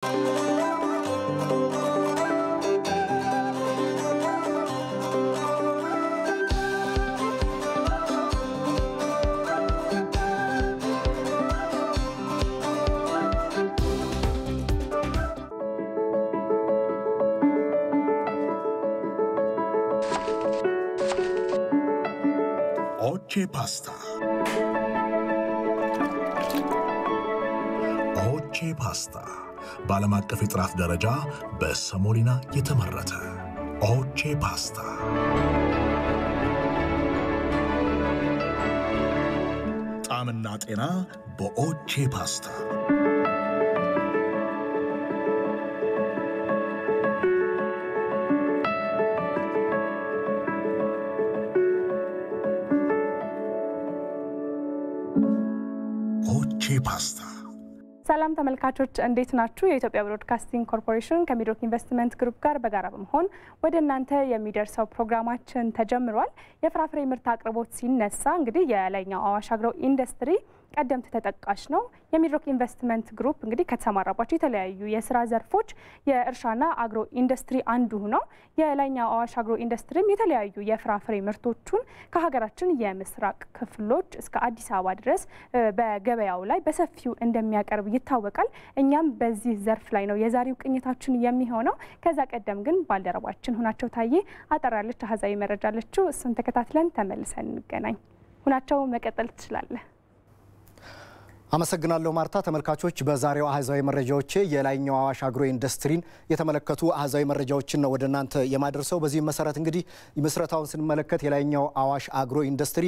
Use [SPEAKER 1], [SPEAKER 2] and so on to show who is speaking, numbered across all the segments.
[SPEAKER 1] ኦቼ ፓስታ ኦቼ ፓስታ በዓለም አቀፍ የጥራት ደረጃ በሰሞሊና የተመረተ ኦቼ ፓስታ ጣዕምና ጤና በኦቼ ፓስታ ኦቼ ፓስታ
[SPEAKER 2] ሰላም ተመልካቾች እንዴት ናችሁ? የኢትዮጵያ ብሮድካስቲንግ ኮርፖሬሽን ከሚድሮክ ኢንቨስትመንት ግሩፕ ጋር በጋራ በመሆን ወደ እናንተ የሚደርሰው ፕሮግራማችን ተጀምሯል። የፍራፍሬ ምርት አቅርቦት ሲነሳ እንግዲህ የላይኛው አዋሽ አግሮ ኢንዱስትሪ ቀደምት ተጠቃሽ ነው። የሚድሮክ ኢንቨስትመንት ግሩፕ እንግዲህ ከተሰማራባቸው የተለያዩ የስራ ዘርፎች የእርሻና አግሮ ኢንዱስትሪ አንዱ ነው። የላይኛው አዋሽ አግሮ ኢንዱስትሪም የተለያዩ የፍራፍሬ ምርቶቹን ከሀገራችን የምስራቅ ክፍሎች እስከ አዲስ አበባ ድረስ በገበያው ላይ በሰፊው እንደሚያቀርብ ይታወቃል። እኛም በዚህ ዘርፍ ላይ ነው የዛሬው ቅኝታችን የሚሆነው። ከዛ ቀደም ግን ባልደረባችን ሁናቸው ታዬ አጠር ያለች አሃዛዊ መረጃ አለችው። እሱን ተከታትለን ተመልሰን እንገናኝ። ሁናቸው መቀጠል ትችላለህ።
[SPEAKER 3] አመሰግናለሁ ማርታ። ተመልካቾች በዛሬው አህዛዊ መረጃዎቼ የላይኛው አዋሽ አግሮ ኢንዱስትሪን የተመለከቱ አህዛዊ መረጃዎችን ነው ወደ እናንተ የማደርሰው። በዚህም መሰረት እንግዲህ ምስረታውን ስንመለከት የላይኛው አዋሽ አግሮ ኢንዱስትሪ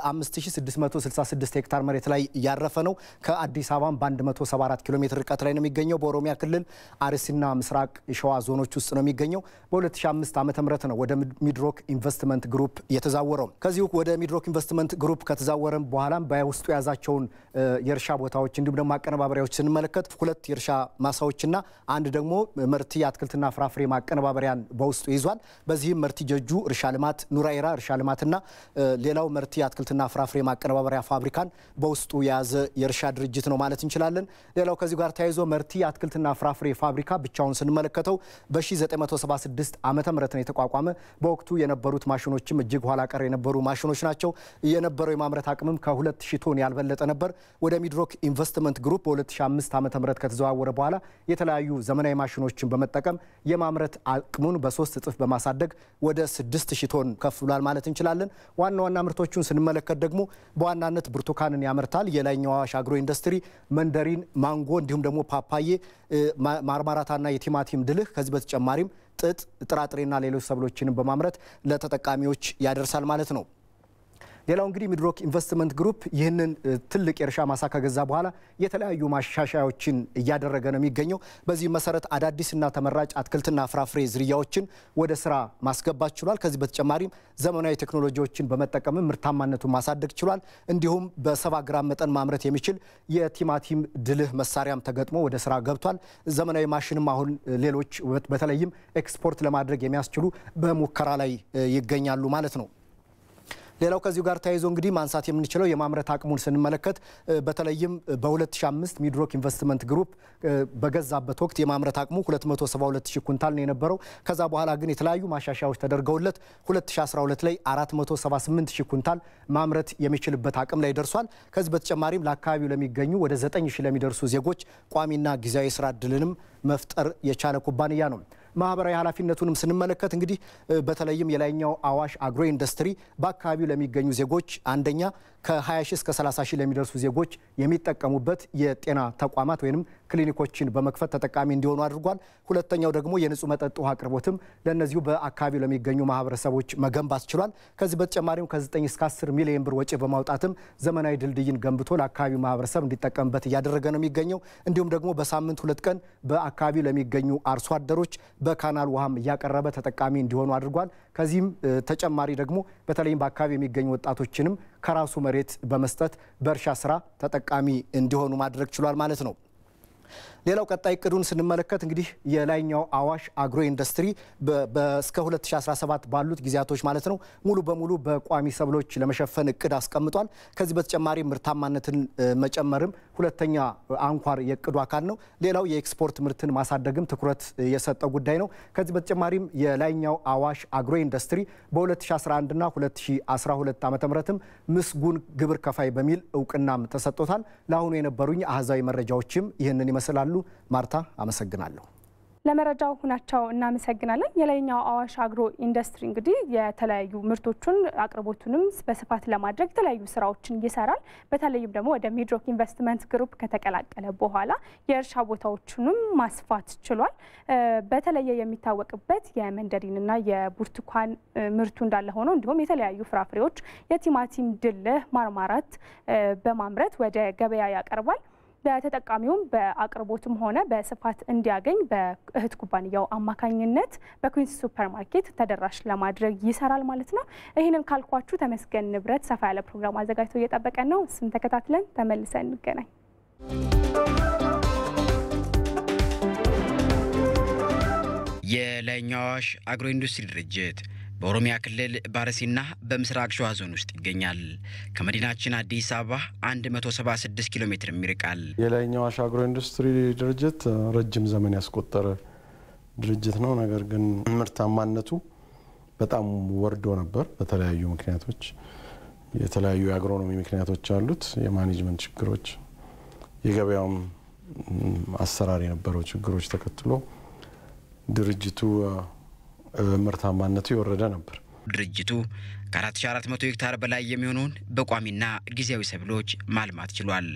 [SPEAKER 3] በ5666 ሄክታር መሬት ላይ ያረፈ ነው። ከአዲስ አበባም በ174 ኪሎ ሜትር ርቀት ላይ ነው የሚገኘው። በኦሮሚያ ክልል አርሲና ምስራቅ ሸዋ ዞኖች ውስጥ ነው የሚገኘው። በ2005 ዓ ም ነው ወደ ሚድሮክ ኢንቨስትመንት ግሩፕ የተዛወረው። ከዚሁ ወደ ሚድሮክ ኢንቨስትመንት ግሩፕ ከተዛወረም በኋላም በውስጡ የያዛቸውን የእርሻ ቦታዎች እንዲሁም ደግሞ አቀነባበሪያዎች ስንመለከት ሁለት የእርሻ ማሳዎችና አንድ ደግሞ መርቲ የአትክልትና ፍራፍሬ ማቀነባበሪያን በውስጡ ይዟል። በዚህም መርቲ ጀጁ እርሻ ልማት፣ ኑራኤራ እርሻ ልማትና ሌላው መርቲ የአትክልትና ፍራፍሬ ማቀነባበሪያ ፋብሪካን በውስጡ የያዘ የእርሻ ድርጅት ነው ማለት እንችላለን። ሌላው ከዚሁ ጋር ተያይዞ መርቲ የአትክልትና ፍራፍሬ ፋብሪካ ብቻውን ስንመለከተው በ1976 ዓመተ ምህረት ነው የተቋቋመ። በወቅቱ የነበሩት ማሽኖችም እጅግ ኋላ ቀር የነበሩ ማሽኖች ናቸው። የነበረው የማምረት አቅምም ከ2000 ቶን ያልበለጠ ነበር። ወደ ሚድሮክ ኢንቨስትመንት ግሩፕ በ2005 ዓ ም ከተዘዋወረ በኋላ የተለያዩ ዘመናዊ ማሽኖችን በመጠቀም የማምረት አቅሙን በሶስት እጥፍ በማሳደግ ወደ 6000 ቶን ከፍ ብሏል ማለት እንችላለን። ዋና ዋና ምርቶቹን ስንመለከት ደግሞ በዋናነት ብርቱካንን ያመርታል። የላይኛው አዋሽ አግሮ ኢንዱስትሪ መንደሪን፣ ማንጎ እንዲሁም ደግሞ ፓፓዬ፣ ማርማራታና የቲማቲም ድልህ ከዚህ በተጨማሪም ጥጥ፣ ጥራጥሬና ሌሎች ሰብሎችንም በማምረት ለተጠቃሚዎች ያደርሳል ማለት ነው። ሌላው እንግዲህ ሚድሮክ ኢንቨስትመንት ግሩፕ ይህንን ትልቅ የእርሻ ማሳ ከገዛ በኋላ የተለያዩ ማሻሻያዎችን እያደረገ ነው የሚገኘው። በዚህ መሰረት አዳዲስና ተመራጭ አትክልትና ፍራፍሬ ዝርያዎችን ወደ ስራ ማስገባት ችሏል። ከዚህ በተጨማሪም ዘመናዊ ቴክኖሎጂዎችን በመጠቀምም ምርታማነቱን ማሳደግ ችሏል። እንዲሁም በሰባ ግራም መጠን ማምረት የሚችል የቲማቲም ድልህ መሳሪያም ተገጥሞ ወደ ስራ ገብቷል። ዘመናዊ ማሽንም አሁን ሌሎች በተለይም ኤክስፖርት ለማድረግ የሚያስችሉ በሙከራ ላይ ይገኛሉ ማለት ነው። ሌላው ከዚሁ ጋር ተያይዞ እንግዲህ ማንሳት የምንችለው የማምረት አቅሙን ስንመለከት በተለይም በ2005 ሚድሮክ ኢንቨስትመንት ግሩፕ በገዛበት ወቅት የማምረት አቅሙ 272 ሺህ ኩንታል ነው የነበረው። ከዛ በኋላ ግን የተለያዩ ማሻሻያዎች ተደርገውለት 2012 ላይ 478 ሺህ ኩንታል ማምረት የሚችልበት አቅም ላይ ደርሷል። ከዚህ በተጨማሪም ለአካባቢው ለሚገኙ ወደ 9 ሺህ ለሚደርሱ ዜጎች ቋሚና ጊዜያዊ ስራ እድልንም መፍጠር የቻለ ኩባንያ ነው። ማህበራዊ ኃላፊነቱንም ስንመለከት እንግዲህ በተለይም የላይኛው አዋሽ አግሮ ኢንዱስትሪ በአካባቢው ለሚገኙ ዜጎች አንደኛ ከ20 ሺህ እስከ 30 ሺህ ለሚደርሱ ዜጎች የሚጠቀሙበት የጤና ተቋማት ወይም ክሊኒኮችን በመክፈት ተጠቃሚ እንዲሆኑ አድርጓል። ሁለተኛው ደግሞ የንጹህ መጠጥ ውሃ አቅርቦትም ለእነዚሁ በአካባቢው ለሚገኙ ማህበረሰቦች መገንባት ችሏል። ከዚህ በተጨማሪም ከ9 እስከ 10 ሚሊዮን ብር ወጪ በማውጣትም ዘመናዊ ድልድይን ገንብቶ ለአካባቢው ማህበረሰብ እንዲጠቀምበት እያደረገ ነው የሚገኘው። እንዲሁም ደግሞ በሳምንት ሁለት ቀን በአካባቢው ለሚገኙ አርሶ አደሮች በካናል ውሃም እያቀረበ ተጠቃሚ እንዲሆኑ አድርጓል። ከዚህም ተጨማሪ ደግሞ በተለይም በአካባቢ የሚገኙ ወጣቶችንም ከራሱ መሬት በመስጠት በእርሻ ስራ ተጠቃሚ እንዲሆኑ ማድረግ ችሏል ማለት ነው። ሌላው ቀጣይ እቅዱን ስንመለከት እንግዲህ የላይኛው አዋሽ አግሮ ኢንዱስትሪ እስከ 2017 ባሉት ጊዜያቶች ማለት ነው ሙሉ በሙሉ በቋሚ ሰብሎች ለመሸፈን እቅድ አስቀምጧል። ከዚህ በተጨማሪ ምርታማነትን መጨመርም ሁለተኛ አንኳር የእቅዱ አካል ነው። ሌላው የኤክስፖርት ምርትን ማሳደግም ትኩረት የሰጠው ጉዳይ ነው። ከዚህ በተጨማሪም የላይኛው አዋሽ አግሮ ኢንዱስትሪ በ2011 እና 2012 ዓ ምትም ምስጉን ግብር ከፋይ በሚል እውቅናም ተሰጥቶታል። ለአሁኑ የነበሩኝ አህዛዊ መረጃዎችም ይህንን ይመስላሉ። ማርታ አመሰግናለሁ።
[SPEAKER 2] ለመረጃው ሁናቸው እናመሰግናለን። የላይኛው አዋሽ አግሮ ኢንዱስትሪ እንግዲህ የተለያዩ ምርቶቹን አቅርቦቱንም በስፋት ለማድረግ የተለያዩ ስራዎችን ይሰራል። በተለይም ደግሞ ወደ ሚድሮክ ኢንቨስትመንት ግሩፕ ከተቀላቀለ በኋላ የእርሻ ቦታዎቹንም ማስፋት ችሏል። በተለየ የሚታወቅበት የመንደሪንና የብርቱካን ምርቱ እንዳለ ሆኖ እንዲሁም የተለያዩ ፍራፍሬዎች፣ የቲማቲም ድልህ፣ ማርማራት በማምረት ወደ ገበያ ያቀርባል። ለተጠቃሚውም በአቅርቦትም ሆነ በስፋት እንዲያገኝ በእህት ኩባንያው አማካኝነት በኩዊንስ ሱፐር ማርኬት ተደራሽ ለማድረግ ይሰራል ማለት ነው። ይህንን ካልኳችሁ ተመስገን ንብረት ሰፋ ያለ ፕሮግራም አዘጋጅቶ እየጠበቀን ነው። እሱን ተከታትለን ተመልሰን እንገናኝ።
[SPEAKER 4] የላይኛው አዋሽ አግሮ ኢንዱስትሪ ድርጅት በኦሮሚያ ክልል በአርሲና በምስራቅ ሸዋ ዞን ውስጥ ይገኛል። ከመዲናችን አዲስ አበባ 176 ኪሎ ሜትር ይርቃል።
[SPEAKER 5] የላይኛው አዋሽ አግሮ ኢንዱስትሪ ድርጅት ረጅም ዘመን ያስቆጠረ ድርጅት ነው። ነገር ግን ምርታማነቱ በጣም ወርዶ ነበር። በተለያዩ ምክንያቶች የተለያዩ የአግሮኖሚ ምክንያቶች አሉት። የማኔጅመንት ችግሮች፣ የገበያውም አሰራር የነበረው ችግሮች ተከትሎ ድርጅቱ ምርታማነቱ የወረደ ነበር።
[SPEAKER 4] ድርጅቱ ከ4400 ሄክታር በላይ የሚሆነውን በቋሚና ጊዜያዊ ሰብሎች ማልማት ችሏል።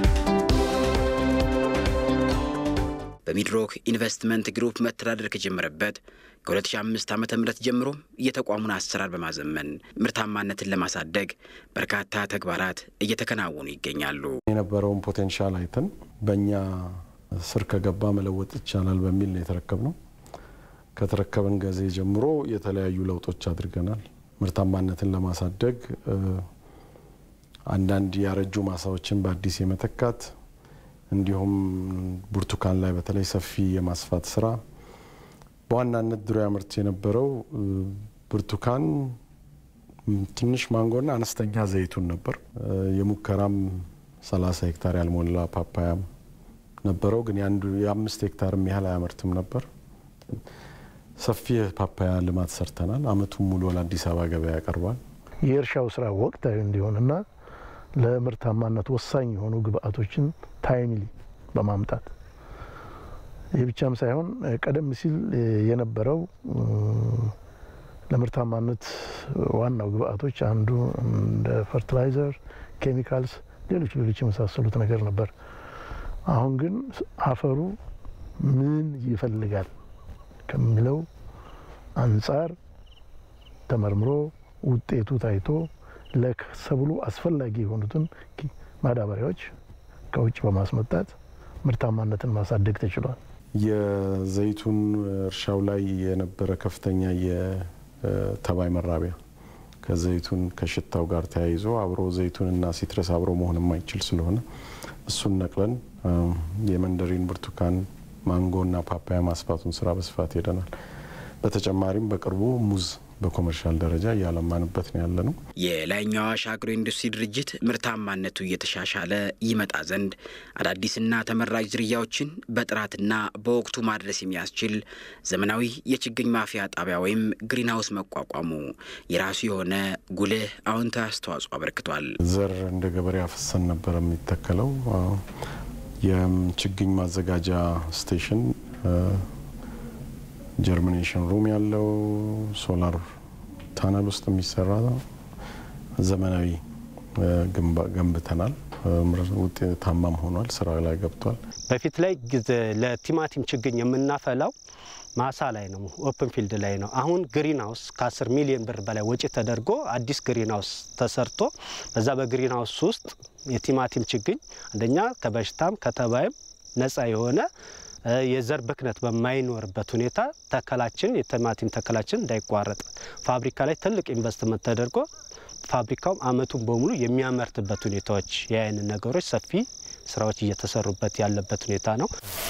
[SPEAKER 4] በሚድሮክ ኢንቨስትመንት ግሩፕ መተዳደር ከጀመረበት ከ2005 ዓ ም ጀምሮ የተቋሙን አሰራር በማዘመን ምርታማነትን ለማሳደግ በርካታ ተግባራት እየተከናወኑ ይገኛሉ።
[SPEAKER 5] የነበረውን ፖቴንሻል አይተን በእኛ ስር ከገባ መለወጥ ይቻላል በሚል ነው የተረከብ ነው። ከተረከብን ጊዜ ጀምሮ የተለያዩ ለውጦች አድርገናል። ምርታማነትን ለማሳደግ አንዳንድ ያረጁ ማሳዎችን በአዲስ የመተካት እንዲሁም ብርቱካን ላይ በተለይ ሰፊ የማስፋት ስራ በዋናነት ድሮ ያመርት የነበረው ብርቱካን፣ ትንሽ ማንጎና አነስተኛ ዘይቱን ነበር። የሙከራም 30 ሄክታር ያልሞላ ፓፓያም ነበረው፣ ግን የአምስት ሄክታርም ያህል አያመርትም ነበር። ሰፊ ፓፓያ ልማት ሰርተናል። አመቱን ሙሉ ለአዲስ አበባ ገበያ ያቀርባል።
[SPEAKER 6] የእርሻው ስራ ወቅታዊ እንዲሆንና ለምርታማነት ወሳኝ የሆኑ ግብአቶችን ታይምሊ በማምጣት ይህ ብቻም ሳይሆን ቀደም ሲል የነበረው ለምርታማነት ዋናው ግብአቶች አንዱ እንደ ፈርቲላይዘር፣ ኬሚካልስ፣ ሌሎች ሌሎች የመሳሰሉት ነገር ነበር። አሁን ግን አፈሩ ምን ይፈልጋል ከሚለው አንጻር ተመርምሮ ውጤቱ ታይቶ ለሰብሉ አስፈላጊ የሆኑትን ማዳበሪያዎች ከውጭ በማስመጣት ምርታማነትን ማሳደግ ተችሏል።
[SPEAKER 5] የዘይቱን እርሻው ላይ የነበረ ከፍተኛ የተባይ መራቢያ ከዘይቱን ከሽታው ጋር ተያይዞ አብሮ ዘይቱንና ሲትረስ አብሮ መሆን የማይችል ስለሆነ እሱን ነቅለን የመንደሪን ብርቱካን ማንጎና ፓፓያ ማስፋቱን ስራ በስፋት ሄደናል። በተጨማሪም በቅርቡ ሙዝ በኮመርሻል ደረጃ እያለማንበት ነው ያለ ነው።
[SPEAKER 4] የላይኛው አዋሽ አግሮ ኢንዱስትሪ ድርጅት ምርታማነቱ እየተሻሻለ ይመጣ ዘንድ አዳዲስና ተመራጭ ዝርያዎችን በጥራትና በወቅቱ ማድረስ የሚያስችል ዘመናዊ የችግኝ ማፍያ ጣቢያ ወይም ግሪንሃውስ መቋቋሙ የራሱ የሆነ ጉልህ አዎንታዊ አስተዋጽኦ አበርክቷል።
[SPEAKER 5] ዘር እንደ ገበሬ አፈሰን ነበር የሚተከለው። የችግኝ ማዘጋጃ ስቴሽን ጀርሚኔሽን ሩም ያለው ሶላር ታነል ውስጥ የሚሰራ ዘመናዊ ገንብተናል። ውጤታማም ሆኗል። ስራ ላይ ገብቷል።
[SPEAKER 7] በፊት ላይ ለቲማቲም ችግኝ የምናፈላው ማሳ ላይ ነው፣ ኦፕን ፊልድ ላይ ነው። አሁን ግሪን ሀውስ ከ10 ሚሊዮን ብር በላይ ወጪ ተደርጎ አዲስ ግሪን ሀውስ ተሰርቶ በዛ በግሪን ሀውስ ውስጥ የቲማቲም ችግኝ አንደኛ ከበሽታም ከተባይም ነፃ የሆነ የዘር ብክነት በማይኖርበት ሁኔታ ተከላችን የቲማቲም ተከላችን እንዳይቋረጥ ፋብሪካ ላይ ትልቅ ኢንቨስትመንት ተደርጎ ፋብሪካውም አመቱን በሙሉ የሚያመርትበት ሁኔታዎች የአይን ነገሮች ሰፊ ስራዎች እየተሰሩበት ያለበት ሁኔታ ነው።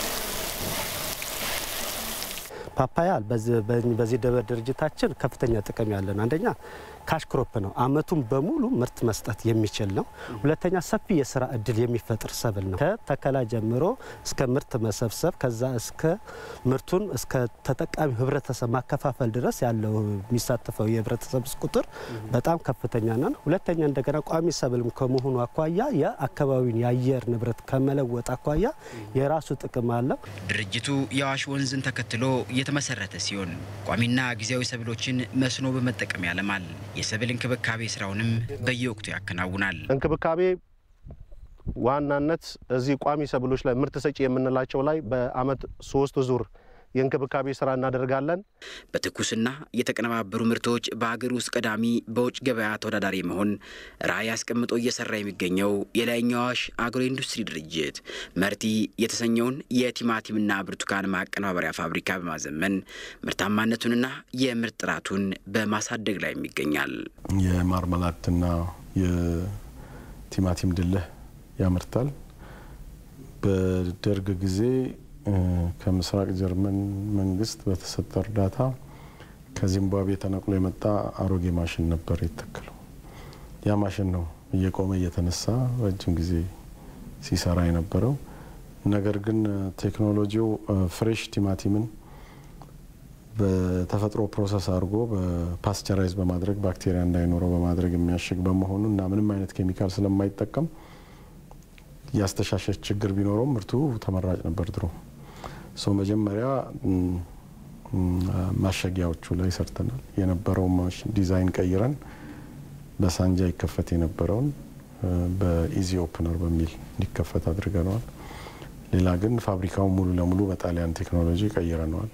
[SPEAKER 7] ፓፓያ በዚህ ድርጅታችን ከፍተኛ ጥቅም ያለን አንደኛ ካሽ ክሮፕ ነው። አመቱን በሙሉ ምርት መስጠት የሚችል ነው። ሁለተኛ ሰፊ የስራ እድል የሚፈጥር ሰብል ነው። ከተከላ ጀምሮ እስከ ምርት መሰብሰብ ከዛ እስከ ምርቱን እስከ ተጠቃሚ ህብረተሰብ ማከፋፈል ድረስ ያለው የሚሳተፈው የህብረተሰብ ቁጥር በጣም ከፍተኛ ነው። ሁለተኛ እንደገና ቋሚ ሰብልም ከመሆኑ አኳያ የአካባቢውን የአየር ንብረት ከመለወጥ አኳያ የራሱ ጥቅም አለው።
[SPEAKER 4] ድርጅቱ የአዋሽ ወንዝን ተከትሎ የተመሰረተ ሲሆን ቋሚና ጊዜያዊ ሰብሎችን መስኖ በመጠቀም ያለማል። የሰብል እንክብካቤ ስራውንም በየወቅቱ ያከናውናል።
[SPEAKER 8] እንክብካቤ ዋናነት እዚህ ቋሚ ሰብሎች ላይ ምርት ሰጪ የምንላቸው ላይ በአመት ሶስት ዙር የእንክብካቤ ስራ እናደርጋለን።
[SPEAKER 4] በትኩስና የተቀነባበሩ ምርቶች በሀገር ውስጥ ቀዳሚ፣ በውጭ ገበያ ተወዳዳሪ መሆን ራዕይ አስቀምጦ እየሰራ የሚገኘው የላይኛው አዋሽ አግሮ ኢንዱስትሪ ድርጅት መርቲ የተሰኘውን የቲማቲምና ብርቱካን ማቀነባበሪያ ፋብሪካ በማዘመን ምርታማነቱንና የምርት ጥራቱን በማሳደግ ላይ ይገኛል።
[SPEAKER 5] የማርመላድና የቲማቲም ድልህ ያመርታል። በደርግ ጊዜ ከምስራቅ ጀርመን መንግስት በተሰጠ እርዳታ ከዚምባብዌ ተነቅሎ የመጣ አሮጌ ማሽን ነበር የተተከለው። ያ ማሽን ነው እየቆመ እየተነሳ ረጅም ጊዜ ሲሰራ የነበረው። ነገር ግን ቴክኖሎጂው ፍሬሽ ቲማቲምን በተፈጥሮ ፕሮሰስ አድርጎ በፓስቸራይዝ በማድረግ ባክቴሪያ እንዳይኖረው በማድረግ የሚያሽግ በመሆኑ እና ምንም አይነት ኬሚካል ስለማይጠቀም ያስተሻሸች ችግር ቢኖረውም ምርቱ ተመራጭ ነበር ድሮ። ሶ መጀመሪያ ማሸጊያዎቹ ላይ ሰርተናል። የነበረው ዲዛይን ቀይረን በሳንጃ ይከፈት የነበረውን በኢዚ ኦፕነር በሚል እንዲከፈት አድርገነዋል። ሌላ ግን ፋብሪካውን ሙሉ ለሙሉ በጣሊያን ቴክኖሎጂ ቀይረነዋል።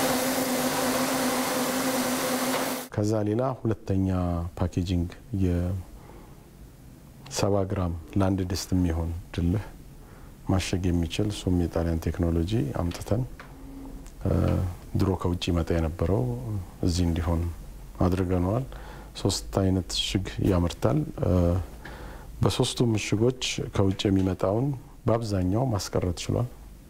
[SPEAKER 5] ከዛ ሌላ ሁለተኛ ፓኬጂንግ የሰባ ግራም ለአንድ ድስት የሚሆን ድልህ ማሸግ የሚችል እሱም የጣሊያን ቴክኖሎጂ አምጥተን ድሮ ከውጭ ይመጣ የነበረው እዚህ እንዲሆን አድርገነዋል። ሶስት አይነት እሽግ ያመርታል። በሶስቱ ምሽጎች ከውጭ የሚመጣውን በአብዛኛው ማስቀረት ችሏል።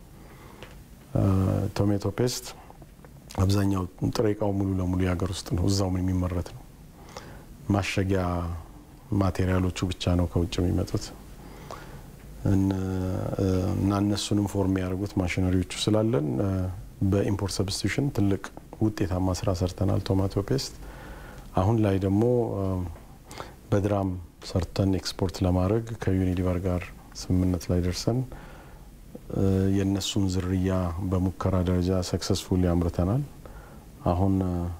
[SPEAKER 5] ቶሜቶ ፔስት አብዛኛው ጥሬ እቃው ሙሉ ለሙሉ የሀገር ውስጥ ነው፣ እዛው የሚመረት ነው። ማሸጊያ ማቴሪያሎቹ ብቻ ነው ከውጭ የሚመጡት እና እነሱንም ፎርም ያደርጉት ማሽነሪዎቹ ስላለን በኢምፖርት ሰብስቲዩሽን ትልቅ ውጤታማ ስራ ሰርተናል። ቶማቶ ፔስት አሁን ላይ ደግሞ በድራም ሰርተን ኤክስፖርት ለማድረግ ከዩኒሊቨር ጋር ስምምነት ላይ ደርሰን የእነሱን ዝርያ በሙከራ ደረጃ ሰክሰስፉል ያምርተናል። አሁን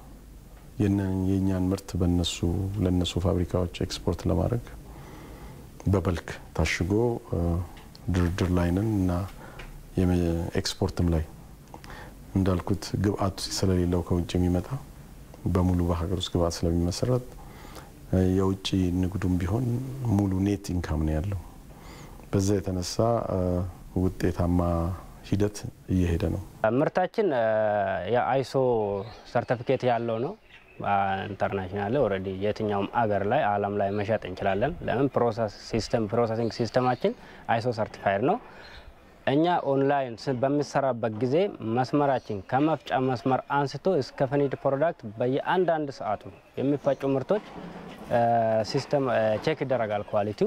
[SPEAKER 5] የእኛን ምርት በነሱ ለነሱ ፋብሪካዎች ኤክስፖርት ለማድረግ በበልክ ታሽጎ ድርድር ላይ ነን እና ኤክስፖርትም ላይ እንዳልኩት ግብአቱ ስለሌለው ከውጭ የሚመጣ በሙሉ በሀገር ውስጥ ግብአት ስለሚመሰረት የውጭ ንግዱም ቢሆን ሙሉ ኔት ኢንካም ነው ያለው። በዛ የተነሳ ውጤታማ ሂደት እየሄደ ነው።
[SPEAKER 9] ምርታችን የአይሶ ሰርቲፊኬት ያለው ነው። ኢንተርናሽናል ኦልሬዲ የትኛውም አገር ላይ ዓለም ላይ መሸጥ እንችላለን። ለምን ፕሮሰስ ሲስተም ፕሮሰሲንግ ሲስተማችን አይሶ ሰርቲፋይድ ነው። እኛ ኦንላይን በሚሰራበት ጊዜ መስመራችን ከመፍጫ መስመር አንስቶ እስከ ፊኒድ ፕሮዳክት በየአንዳንድ ሰዓቱ የሚፈጩ ምርቶች ሲስተም ቼክ ይደረጋል ኳሊቲው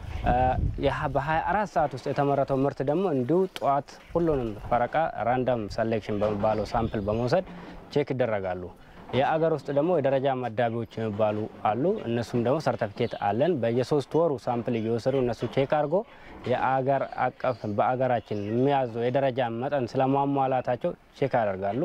[SPEAKER 9] በ24 ሰዓት ውስጥ የተመረተው ምርት ደግሞ እንዲሁ ጠዋት ሁሉንም ፈረቃ ራንዳም ሰሌክሽን በሚባለው ሳምፕል በመውሰድ ቼክ ይደረጋሉ። የአገር ውስጥ ደግሞ የደረጃ መዳቢዎች የሚባሉ አሉ። እነሱም ደግሞ ሰርተፊኬት አለን። በየሶስት ወሩ ሳምፕል እየወሰዱ እነሱ ቼክ አድርጎ የአገር አቀፍ በአገራችን የሚያዘው የደረጃ መጠን ስለማሟላታቸው ቼክ ያደርጋሉ።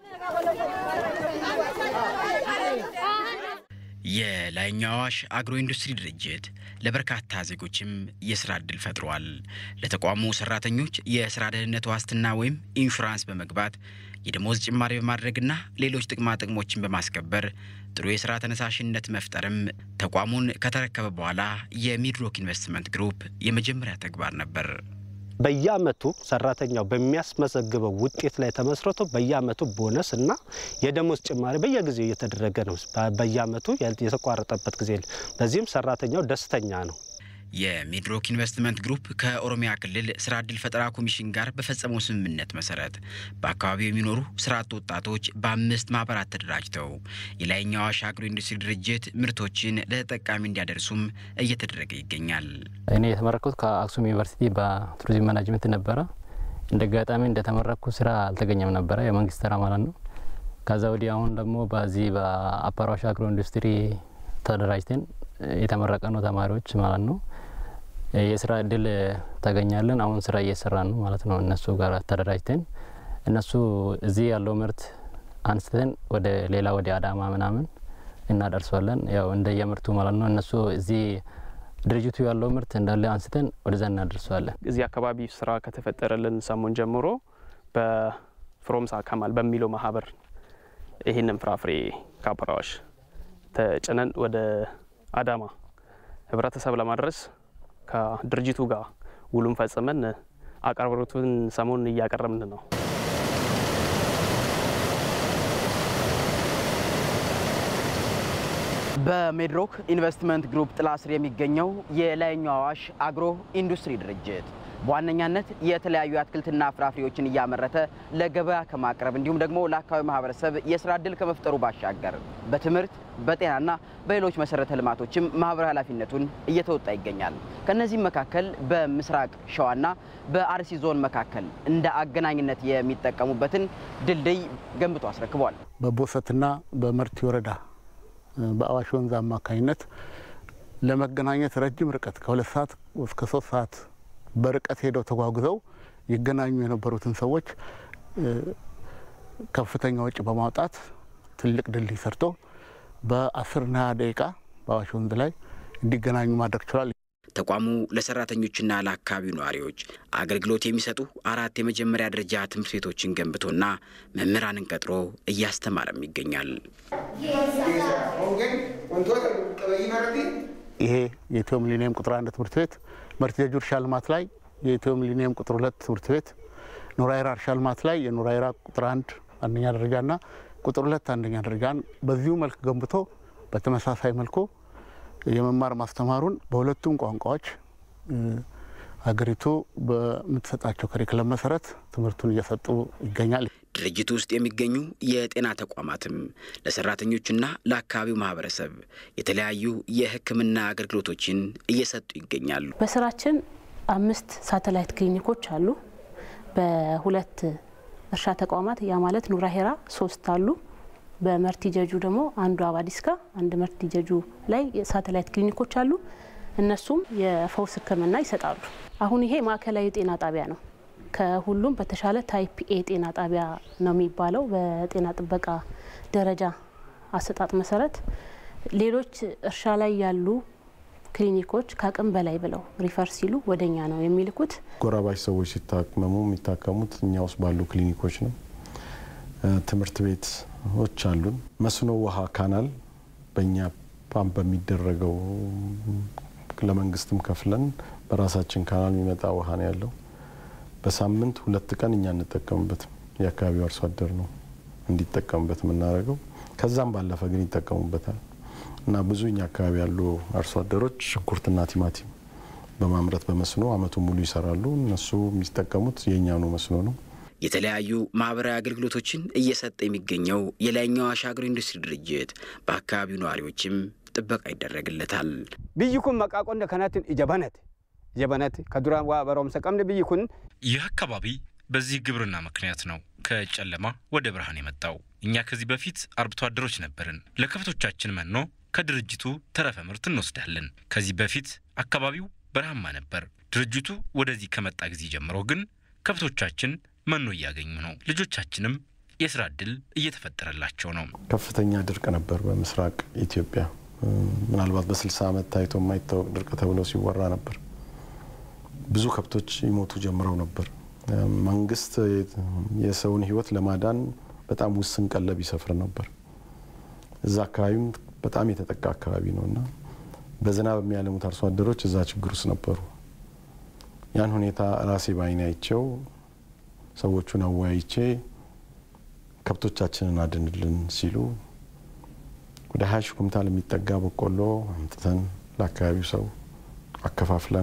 [SPEAKER 4] የላይኛው አዋሽ አግሮ ኢንዱስትሪ ድርጅት ለበርካታ ዜጎችም የስራ እድል ፈጥሯል። ለተቋሙ ሰራተኞች የስራ ደህንነት ዋስትና ወይም ኢንሹራንስ በመግባት የደሞዝ ጭማሪ በማድረግና ሌሎች ጥቅማ ጥቅሞችን በማስከበር ጥሩ የስራ ተነሳሽነት መፍጠርም ተቋሙን ከተረከበ በኋላ የሚድሮክ ኢንቨስትመንት ግሩፕ የመጀመሪያ ተግባር ነበር።
[SPEAKER 7] በየአመቱ ሰራተኛው በሚያስመዘግበው ውጤት ላይ ተመስርቶ በየአመቱ ቦነስ እና የደሞዝ ጭማሪ በየጊዜው እየተደረገ ነው። በየአመቱ የተቋረጠበት ጊዜ በዚህም ሰራተኛው ደስተኛ ነው።
[SPEAKER 4] የሚድሮክ ኢንቨስትመንት ግሩፕ ከኦሮሚያ ክልል ስራ ዕድል ፈጠራ ኮሚሽን ጋር በፈጸመው ስምምነት መሰረት በአካባቢው የሚኖሩ ስራ አጥ ወጣቶች በአምስት ማህበራት ተደራጅተው የላይኛው አዋሽ አግሮ ኢንዱስትሪ ድርጅት ምርቶችን ለተጠቃሚ እንዲያደርሱም እየተደረገ ይገኛል።
[SPEAKER 10] እኔ የተመረኩት ከአክሱም ዩኒቨርሲቲ በቱሪዝም ማናጅመንት ነበረ። እንደ አጋጣሚ እንደተመረኩ ስራ አልተገኘም ነበረ፣ የመንግስት ስራ ማለት ነው። ከዛ ወዲህ አሁን ደግሞ በዚህ በአፓር አዋሽ አግሮ ኢንዱስትሪ ተደራጅተን የተመረቀ ነው ተማሪዎች ማለት ነው። የስራ እድል ታገኛለን። አሁን ስራ እየሰራ ነው ማለት ነው። እነሱ ጋር ተደራጅተን እነሱ እዚህ ያለው ምርት አንስተን ወደ ሌላ ወደ አዳማ ምናምን እናደርሷለን። ያው እንደ የምርቱ ማለት ነው። እነሱ እዚህ ድርጅቱ ያለው ምርት እንዳለ አንስተን ወደዛ እናደርሰዋለን።
[SPEAKER 11] እዚህ አካባቢ ስራ ከተፈጠረልን ሰሞን ጀምሮ በፍሮምሳ ከማል በሚለው ማህበር ይህንን ፍራፍሬ ከአፓር አዋሽ ተጭነን ወደ አዳማ ህብረተሰብ ለማድረስ ከድርጅቱ ጋር ውሉን ፈጽመን አቅርቦቱን ሰሞኑን እያቀረብን ነው።
[SPEAKER 12] በሜድሮክ ኢንቨስትመንት ግሩፕ ጥላ ስር የሚገኘው የላይኛው አዋሽ አግሮ ኢንዱስትሪ ድርጅት በዋነኛነት የተለያዩ አትክልትና ፍራፍሬዎችን እያመረተ ለገበያ ከማቅረብ እንዲሁም ደግሞ ለአካባቢ ማህበረሰብ የስራ እድል ከመፍጠሩ ባሻገር በትምህርት በጤናና በሌሎች መሰረተ ልማቶችም ማህበራዊ ኃላፊነቱን እየተወጣ ይገኛል። ከነዚህም መካከል በምስራቅ ሸዋና በአርሲ ዞን መካከል እንደ አገናኝነት የሚጠቀሙበትን ድልድይ ገንብቶ አስረክቧል።
[SPEAKER 13] በቦሰትና በመርቲ ወረዳ በአዋሽ ወንዝ አማካኝነት ለመገናኘት ረጅም ርቀት ከሁለት ሰዓት እስከ ሶስት ሰዓት በርቀት ሄደው ተጓጉዘው ይገናኙ የነበሩትን ሰዎች ከፍተኛ ወጪ በማውጣት ትልቅ ድልድይ ሰርቶ በአስርና ሀያ ደቂቃ በአዋሽ ወንዝ ላይ እንዲገናኙ ማድረግ ችሏል።
[SPEAKER 4] ተቋሙ ለሰራተኞችና ለአካባቢው ነዋሪዎች አገልግሎት የሚሰጡ አራት የመጀመሪያ ደረጃ ትምህርት ቤቶችን ገንብቶና መምህራንን ቀጥሮ እያስተማረም ይገኛል።
[SPEAKER 13] ይሄ የኢትዮ ሚሊኒየም ቁጥር አንድ ትምህርት ቤት መርቲ ጀጁ እርሻ ልማት ላይ የኢትዮ ሚሊኒየም ቁጥር ሁለት ትምህርት ቤት ኑራይራ እርሻ ልማት ላይ የኑራይራ ቁጥር አንድ አንደኛ ደረጃና ቁጥር ሁለት አንደኛ ደረጃን በዚሁ መልክ ገንብቶ በተመሳሳይ መልኩ የመማር ማስተማሩን በሁለቱም ቋንቋዎች ሀገሪቱ በምትሰጣቸው ከሪክለም መሰረት ትምህርቱን እየሰጡ ይገኛል።
[SPEAKER 4] ድርጅቱ ውስጥ የሚገኙ የጤና ተቋማትም ለሰራተኞችና ለአካባቢው ማህበረሰብ የተለያዩ የሕክምና አገልግሎቶችን እየሰጡ ይገኛሉ።
[SPEAKER 14] በስራችን አምስት ሳተላይት ክሊኒኮች አሉ። በሁለት እርሻ ተቋማት ያ ማለት ኑራ ሄራ ሶስት አሉ። በመርቲ ጀጁ ደግሞ አንዱ አባዲስካ አንድ መርቲ ጀጁ ላይ ሳተላይት ክሊኒኮች አሉ። እነሱም የፈውስ ሕክምና ይሰጣሉ። አሁን ይሄ ማዕከላዊ ጤና ጣቢያ ነው። ከሁሉም በተሻለ ታይፕ ኤ ጤና ጣቢያ ነው የሚባለው በጤና ጥበቃ ደረጃ አሰጣጥ መሰረት። ሌሎች እርሻ ላይ ያሉ ክሊኒኮች ከአቅም በላይ ብለው ሪፈር ሲሉ ወደኛ ነው የሚልኩት።
[SPEAKER 5] ጎራባች ሰዎች ሲታመሙ የሚታከሙት እኛ ውስጥ ባሉ ክሊኒኮች ነው። ትምህርት ቤቶች አሉን። መስኖ ውሃ ካናል በእኛ ፓምፕ በሚደረገው ለመንግስትም ከፍለን በራሳችን ካናል የሚመጣ ውሃ ነው ያለው። በሳምንት ሁለት ቀን እኛ እንጠቀምበትም የአካባቢው አርሶ አደር ነው እንዲጠቀምበት የምናደርገው። ከዛም ባለፈ ግን ይጠቀሙበታል እና ብዙ እኛ አካባቢ ያሉ አርሶ አደሮች ሽንኩርትና ቲማቲም በማምረት በመስኖ አመቱ ሙሉ ይሰራሉ። እነሱ የሚጠቀሙት የእኛኑ መስኖ ነው።
[SPEAKER 4] የተለያዩ ማህበራዊ አገልግሎቶችን እየሰጠ የሚገኘው የላይኛው አዋሽ አግሮ ኢንዱስትሪ ድርጅት በአካባቢው ነዋሪዎችም ጥበቃ ይደረግለታል።
[SPEAKER 15] ብይ ኩን መቃ ቆንደ ከናትን እጀበነት ጀበነት ከዱራን ዋ በሮምሰ ቀምደ ብይ ኩን
[SPEAKER 16] ይህ አካባቢ በዚህ ግብርና ምክንያት ነው ከጨለማ ወደ ብርሃን የመጣው። እኛ ከዚህ በፊት አርብቶ አደሮች ነበርን። ለከብቶቻችን መኖ ከድርጅቱ ተረፈ ምርት እንወስዳለን። ከዚህ በፊት አካባቢው በረሃማ ነበር። ድርጅቱ ወደዚህ ከመጣ ጊዜ ጀምሮ ግን ከብቶቻችን መኖ እያገኙ ነው። ልጆቻችንም የስራ እድል እየተፈጠረላቸው ነው።
[SPEAKER 5] ከፍተኛ ድርቅ ነበር በምስራቅ ኢትዮጵያ። ምናልባት በ60 ዓመት ታይቶ የማይታወቅ ድርቅ ተብሎ ሲወራ ነበር። ብዙ ከብቶች ይሞቱ ጀምረው ነበር። መንግስት የሰውን ሕይወት ለማዳን በጣም ውስን ቀለብ ይሰፍር ነበር። እዛ አካባቢም በጣም የተጠቃ አካባቢ ነው እና በዝናብ የሚያለሙት አርሶ አደሮች እዛ ችግር ውስጥ ነበሩ። ያን ሁኔታ ራሴ በዓይኔ አይቼው ሰዎቹን አወያይቼ ከብቶቻችንን አድንልን ሲሉ ወደ ሀያ ሺህ ኩንታል የሚጠጋ በቆሎ አምጥተን ለአካባቢው ሰው አከፋፍለን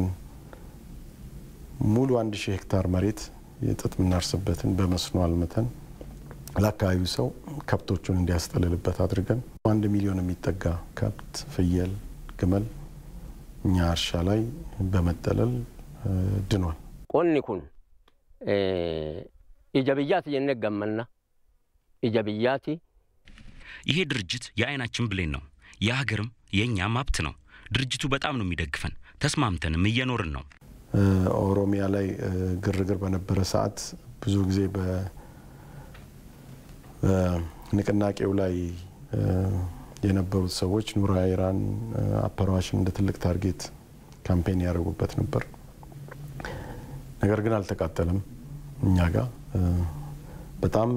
[SPEAKER 5] ሙሉ አንድ ሺህ ሄክታር መሬት የጥጥ የምናርስበትን በመስኖ አልምተን ለአካባቢው ሰው ከብቶቹን እንዲያስጠልልበት አድርገን አንድ ሚሊዮን የሚጠጋ ከብት፣ ፍየል፣ ግመል እኛ እርሻ ላይ በመጠለል ድኗል።
[SPEAKER 17] ቆኒ ኩን ኢጀ ብያት ጀነ ገመና ኢጀ ብያቲ
[SPEAKER 18] ይሄ ድርጅት የአይናችን ብሌን ነው። የሀገርም የእኛም ሀብት ነው። ድርጅቱ በጣም ነው የሚደግፈን። ተስማምተንም እየኖርን ነው።
[SPEAKER 5] ኦሮሚያ ላይ ግርግር በነበረ ሰዓት ብዙ ጊዜ በንቅናቄው ላይ የነበሩት ሰዎች ኑራ ኢራን አፐርዋሽን እንደ ትልቅ ታርጌት ካምፔን ያደረጉበት ነበር። ነገር ግን አልተቃጠለም። እኛ ጋር በጣም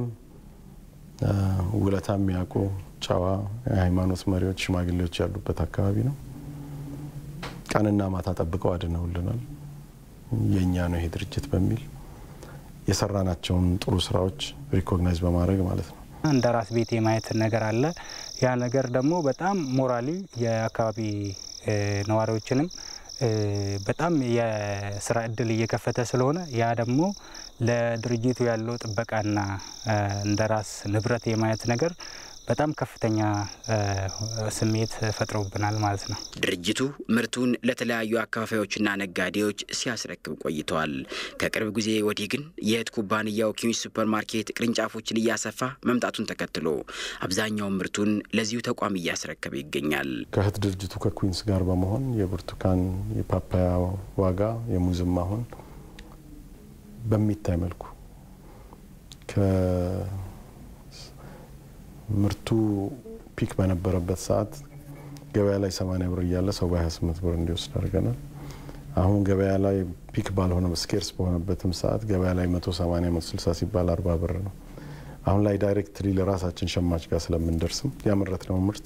[SPEAKER 5] ውለታ የሚያውቁ ጨዋ የሃይማኖት መሪዎች፣ ሽማግሌዎች ያሉበት አካባቢ ነው። ቀንና ማታ ጠብቀው አድነውልናል። የእኛ ነው ይሄ ድርጅት በሚል የሰራናቸውን ጥሩ ስራዎች ሪኮግናይዝ በማድረግ ማለት ነው።
[SPEAKER 19] እንደ ራስ ቤት የማየት ነገር አለ። ያ ነገር ደግሞ በጣም ሞራሊ የአካባቢ ነዋሪዎችንም በጣም የስራ እድል እየከፈተ ስለሆነ ያ ደግሞ ለድርጅቱ ያለው ጥበቃና እንደ ራስ ንብረት የማየት ነገር በጣም ከፍተኛ ስሜት ፈጥሮብናል ማለት ነው።
[SPEAKER 4] ድርጅቱ ምርቱን ለተለያዩ አከፋፋዮችና ነጋዴዎች ሲያስረክብ ቆይተዋል። ከቅርብ ጊዜ ወዲህ ግን የእህት ኩባንያው ኪዊንስ ሱፐር ማርኬት ቅርንጫፎችን እያሰፋ መምጣቱን ተከትሎ አብዛኛውን ምርቱን ለዚሁ ተቋም እያስረከበ ይገኛል።
[SPEAKER 5] ከእህት ድርጅቱ ከኩዊንስ ጋር በመሆን የብርቱካን፣ የፓፓያ ዋጋ የሙዝም አሁን በሚታይ መልኩ ምርቱ ፒክ በነበረበት ሰዓት ገበያ ላይ 80 ብር እያለ ሰው በ28 ብር እንዲወስድ አድርገናል። አሁን ገበያ ላይ ፒክ ባልሆነ ስኬርስ በሆነበትም ሰዓት ገበያ ላይ 180 160 ሲባል 40 ብር ነው። አሁን ላይ ዳይሬክትሊ ለራሳችን ሸማች ጋር ስለምንደርስም ያመረትነው ምርት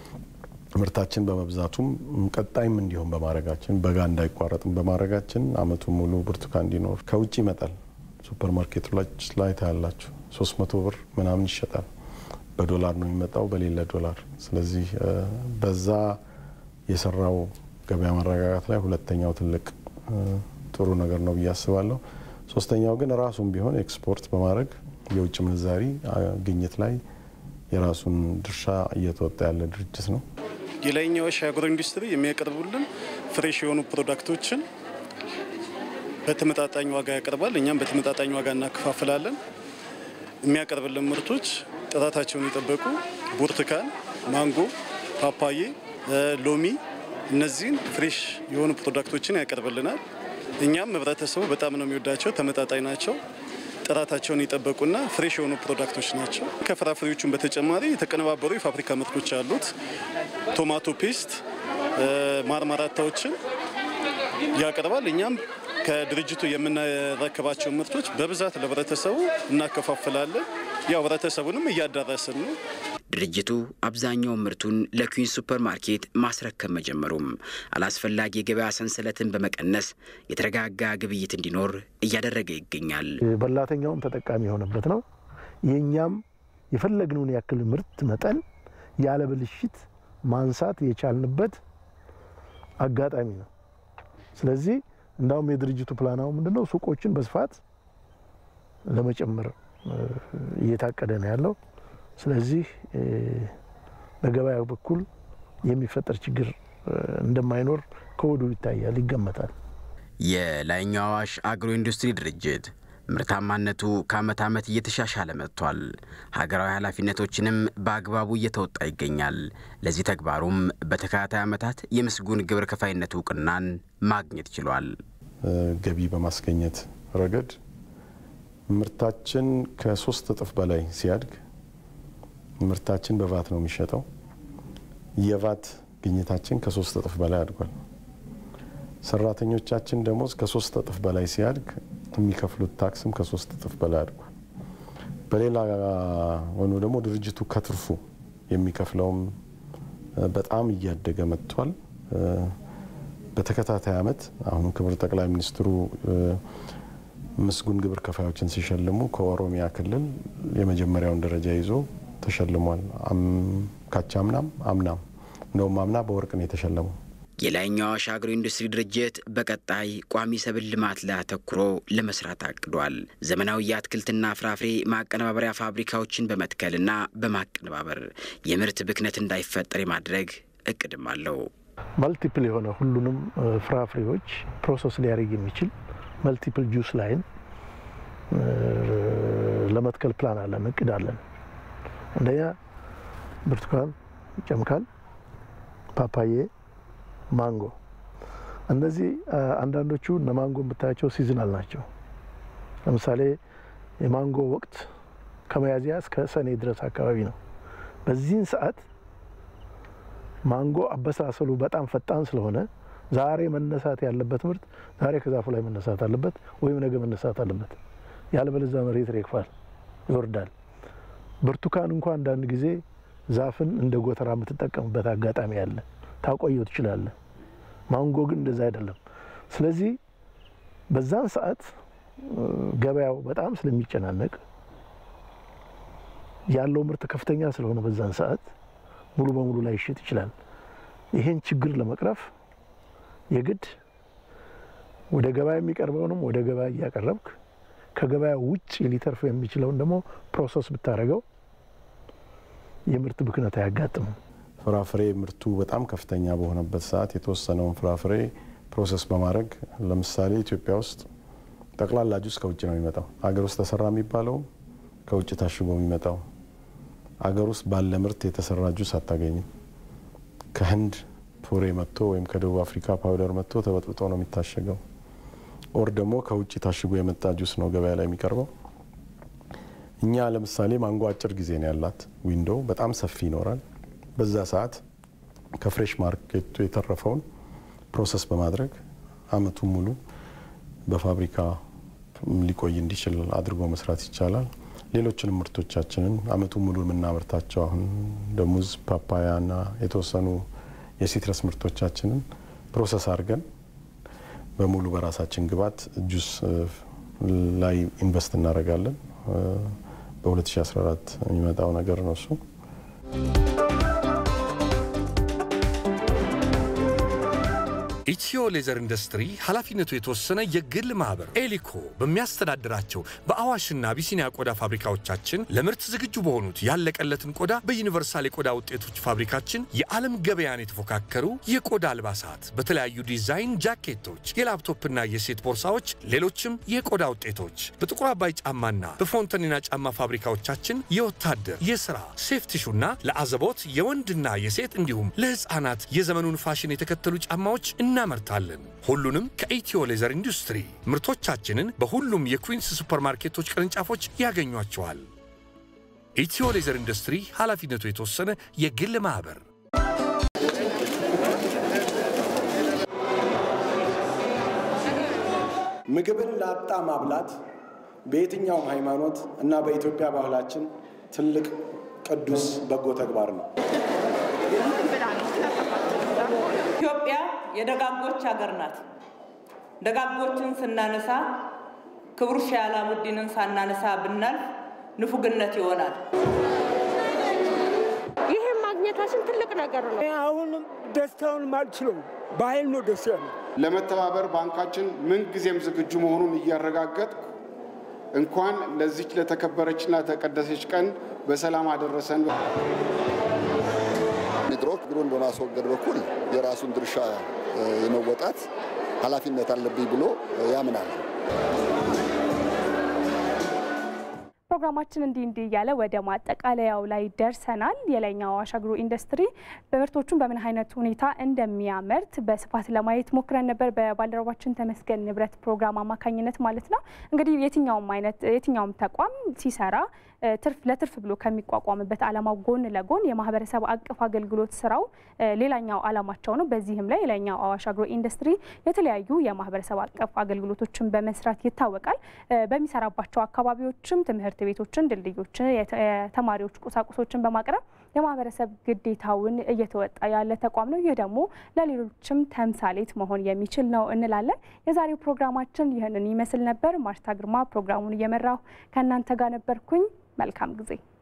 [SPEAKER 5] ምርታችን በመብዛቱም ቀጣይም እንዲሆን በማድረጋችን በጋ እንዳይቋረጥም በማድረጋችን አመቱ ሙሉ ብርቱካን እንዲኖር ከውጭ ይመጣል። ሱፐር ማርኬቶች ላይ ታያላችሁ 300 ብር ምናምን ይሸጣል። በዶላር ነው የሚመጣው፣ በሌለ ዶላር። ስለዚህ በዛ የሰራው ገበያ መረጋጋት ላይ ሁለተኛው ትልቅ ጥሩ ነገር ነው ብዬ አስባለሁ። ሶስተኛው ግን ራሱም ቢሆን ኤክስፖርት በማድረግ የውጭ ምንዛሪ ግኝት ላይ የራሱን ድርሻ እየተወጣ ያለ ድርጅት ነው።
[SPEAKER 20] የላይኛው አዋሽ አግሮ ኢንዱስትሪ የሚያቀርቡልን ፍሬሽ የሆኑ ፕሮዳክቶችን በተመጣጣኝ ዋጋ ያቀርባል። እኛም በተመጣጣኝ ዋጋ እናከፋፍላለን። የሚያቀርብልን ምርቶች ጥራታቸውን የጠበቁ ብርቱካን፣ ማንጎ፣ ፓፓዬ፣ ሎሚ እነዚህን ፍሬሽ የሆኑ ፕሮዳክቶችን ያቀርብልናል። እኛም ህብረተሰቡ በጣም ነው የሚወዳቸው። ተመጣጣኝ ናቸው። ጥራታቸውን የጠበቁና ፍሬሽ የሆኑ ፕሮዳክቶች ናቸው። ከፍራፍሬዎቹን በተጨማሪ የተቀነባበሩ የፋብሪካ ምርቶች አሉት። ቶማቶ ፔስት፣ ማርማራታዎችን ያቀርባል። እኛም ከድርጅቱ የምናረከባቸው ምርቶች በብዛት ለህብረተሰቡ እናከፋፍላለን። ያው ህብረተሰቡንም እያዳረስን ነው።
[SPEAKER 4] ድርጅቱ አብዛኛውን ምርቱን ለኩዊንስ ሱፐር ማርኬት ማስረከብ መጀመሩም አላስፈላጊ የገበያ ሰንሰለትን በመቀነስ የተረጋጋ ግብይት እንዲኖር እያደረገ ይገኛል።
[SPEAKER 6] በላተኛውም ተጠቃሚ የሆነበት ነው። የእኛም የፈለግነውን ያክል ምርት መጠን ያለ ብልሽት ማንሳት የቻልንበት አጋጣሚ ነው። ስለዚህ እንዳውም የድርጅቱ ፕላናው ምንድነው ሱቆችን በስፋት ለመጨመር እየታቀደ ነው ያለው። ስለዚህ በገበያው በኩል የሚፈጠር ችግር እንደማይኖር ከወዲሁ ይታያል፣ ይገመታል።
[SPEAKER 4] የላይኛው አዋሽ አግሮ ኢንዱስትሪ ድርጅት ምርታማነቱ ከዓመት ዓመት እየተሻሻለ መጥቷል። ሀገራዊ ኃላፊነቶችንም በአግባቡ እየተወጣ ይገኛል። ለዚህ ተግባሩም በተከታታይ ዓመታት የምስጉን ግብር ከፋይነት እውቅናን ማግኘት ችሏል።
[SPEAKER 5] ገቢ በማስገኘት ረገድ ምርታችን ከሶስት እጥፍ በላይ ሲያድግ ምርታችን በቫት ነው የሚሸጠው። የቫት ግኝታችን ከሶስት እጥፍ በላይ አድጓል። ሰራተኞቻችን ደሞዝ ከሶስት እጥፍ በላይ ሲያድግ የሚከፍሉት ታክስም ከሶስት እጥፍ በላይ አድጓል። በሌላ ሆኖ ደግሞ ድርጅቱ ከትርፉ የሚከፍለውም በጣም እያደገ መጥቷል። በተከታታይ ዓመት አሁን ክቡር ጠቅላይ ሚኒስትሩ ምስጉን ግብር ከፋዮችን ሲሸልሙ ከኦሮሚያ ክልል የመጀመሪያውን ደረጃ ይዞ ተሸልሟል። ካቻምናም አምናም እንደውም አምና በወርቅ ነው የተሸለመው።
[SPEAKER 4] የላይኛው አዋሽ አግሮ ኢንዱስትሪ ድርጅት በቀጣይ ቋሚ ሰብል ልማት ላይ አተኩሮ ለመስራት አቅዷል። ዘመናዊ የአትክልትና ፍራፍሬ ማቀነባበሪያ ፋብሪካዎችን በመትከልና በማቀነባበር የምርት ብክነት እንዳይፈጠር የማድረግ እቅድም አለው።
[SPEAKER 6] መልቲፕል የሆነ ሁሉንም ፍራፍሬዎች ፕሮሰስ ሊያደርግ የሚችል መልቲፕል ጁስ ላይን ለመትከል ፕላን አለን፣ እቅድ አለን። አንደኛ ብርቱካን ይጨምቃል፣ ፓፓዬ፣ ማንጎ። እነዚህ አንዳንዶቹ እነ ማንጎ የምታያቸው ሲዝናል ናቸው። ለምሳሌ የማንጎ ወቅት ከሚያዝያ እስከ ሰኔ ድረስ አካባቢ ነው። በዚህን ሰዓት ማንጎ አበሳሰሉ በጣም ፈጣን ስለሆነ ዛሬ መነሳት ያለበት ምርት ዛሬ ከዛፉ ላይ መነሳት አለበት ወይም ነገ መነሳት አለበት። ያለበለዚያ መሬት ይረግፋል፣ ይወርዳል። ብርቱካን እንኳ አንዳንድ ጊዜ ዛፍን እንደ ጎተራ የምትጠቀምበት አጋጣሚ አለ፣ ታቆየው ትችላለህ። ማንጎ ግን እንደዛ አይደለም። ስለዚህ በዛን ሰዓት ገበያው በጣም ስለሚጨናነቅ ያለው ምርት ከፍተኛ ስለሆነ በዛን ሰዓት ሙሉ በሙሉ ላይ ይሸጥ ይችላል። ይሄን ችግር ለመቅረፍ የግድ ወደ ገበያ የሚቀርበውንም ወደ ገበያ እያቀረብክ ከገበያ ውጭ ሊተርፍ የሚችለውን ደግሞ ፕሮሰስ ብታደርገው የምርት ብክነት አያጋጥምም።
[SPEAKER 5] ፍራፍሬ ምርቱ በጣም ከፍተኛ በሆነበት ሰዓት የተወሰነውን ፍራፍሬ ፕሮሰስ በማድረግ ለምሳሌ ኢትዮጵያ ውስጥ ጠቅላላ ጁስ ከውጭ ነው የሚመጣው። አገር ውስጥ ተሰራ የሚባለው ከውጭ ታሽጎ የሚመጣው አገር ውስጥ ባለ ምርት የተሰራ ጁስ አታገኝም። ከህንድ ፑሬ መጥቶ ወይም ከደቡብ አፍሪካ ፓውደር መጥቶ ተበጥብጦ ነው የሚታሸገው። ኦር ደግሞ ከውጭ ታሽጎ የመጣ ጁስ ነው ገበያ ላይ የሚቀርበው። እኛ ለምሳሌ ማንጎ አጭር ጊዜ ነው ያላት ዊንዶ፣ በጣም ሰፊ ይኖራል። በዛ ሰዓት ከፍሬሽ ማርኬቱ የተረፈውን ፕሮሰስ በማድረግ አመቱን ሙሉ በፋብሪካ ሊቆይ እንዲችል አድርጎ መስራት ይቻላል። ሌሎችንም ምርቶቻችንን አመቱን ሙሉ የምናመርታቸው አሁን እንደ ሙዝ፣ ፓፓያና የተወሰኑ የሲትረስ ምርቶቻችንን ፕሮሰስ አድርገን በሙሉ በራሳችን ግብዓት ጁስ ላይ ኢንቨስት እናደርጋለን። በ2014 የሚመጣው ነገር ነው እሱ።
[SPEAKER 21] ኢትዮ ሌዘር ኢንዱስትሪ ኃላፊነቱ የተወሰነ የግል ማህበር ኤሊኮ በሚያስተዳድራቸው በአዋሽና አቢሲኒያ ቆዳ ፋብሪካዎቻችን ለምርት ዝግጁ በሆኑት ያለቀለትን ቆዳ በዩኒቨርሳል የቆዳ ውጤቶች ፋብሪካችን የዓለም ገበያን የተፎካከሩ የቆዳ አልባሳት፣ በተለያዩ ዲዛይን ጃኬቶች፣ የላፕቶፕና የሴት ቦርሳዎች፣ ሌሎችም የቆዳ ውጤቶች በጥቁር አባይ ጫማና በፎንተኒና ጫማ ፋብሪካዎቻችን የወታደር የሥራ ሴፍቲሹና ለአዘቦት የወንድና የሴት እንዲሁም ለሕፃናት የዘመኑን ፋሽን የተከተሉ ጫማዎች እናመርታለን። ሁሉንም ከኢትዮ ሌዘር ኢንዱስትሪ ምርቶቻችንን በሁሉም የኩዊንስ ሱፐርማርኬቶች ቅርንጫፎች ያገኟቸዋል። ኢትዮ ሌዘር ኢንዱስትሪ ኃላፊነቱ የተወሰነ የግል ማኅበር።
[SPEAKER 22] ምግብን ላጣ ማብላት በየትኛውም ሃይማኖት እና በኢትዮጵያ ባህላችን ትልቅ ቅዱስ በጎ ተግባር ነው።
[SPEAKER 23] ኢትዮጵያ የደጋጎች ሀገር ናት። ደጋጎችን ስናነሳ ክቡር ሼህ አላሙዲንን ሳናነሳ ብናልፍ ንፉግነት ይሆናል።
[SPEAKER 24] ይህም ማግኘታችን ትልቅ ነገር ነው።
[SPEAKER 25] አሁንም ደስታውን ማልችለው በኃይል ነው ደስ ያለው።
[SPEAKER 26] ለመተባበር ባንካችን ምንጊዜም ዝግጁ መሆኑን እያረጋገጥ እንኳን ለዚች ለተከበረችና ተቀደሰች ቀን በሰላም አደረሰን።
[SPEAKER 27] ሚድሮክ ችግሩን በማስወገድ በኩል የራሱን ድርሻ የመወጣት ኃላፊነት አለብኝ ብሎ ያምናል።
[SPEAKER 2] ፕሮግራማችን እንዲህ እንዲህ እያለ ወደ ማጠቃለያው ላይ ደርሰናል። የላይኛው አዋሽ አግሮ ኢንዱስትሪ በምርቶቹን በምን አይነት ሁኔታ እንደሚያመርት በስፋት ለማየት ሞክረን ነበር፣ በባልደረባችን ተመስገን ንብረት ፕሮግራም አማካኝነት ማለት ነው። እንግዲህ የትኛውም አይነት የትኛውም ተቋም ሲሰራ ትርፍ ለትርፍ ብሎ ከሚቋቋምበት ዓላማው ጎን ለጎን የማህበረሰብ አቀፍ አገልግሎት ስራው ሌላኛው ዓላማቸው ነው። በዚህም ላይ የላይኛው አዋሽ አግሮ ኢንዱስትሪ የተለያዩ የማህበረሰብ አቀፍ አገልግሎቶችን በመስራት ይታወቃል። በሚሰራባቸው አካባቢዎችም ትምህርት ቤቶችን፣ ድልድዮችን፣ የተማሪዎች ቁሳቁሶችን በማቅረብ የማህበረሰብ ግዴታውን እየተወጣ ያለ ተቋም ነው። ይህ ደግሞ ለሌሎችም ተምሳሌት መሆን የሚችል ነው እንላለን። የዛሬው ፕሮግራማችን ይህንን ይመስል ነበር። ማርታ ግርማ ፕሮግራሙን እየመራሁ ከእናንተ ጋር ነበርኩኝ። መልካም ጊዜ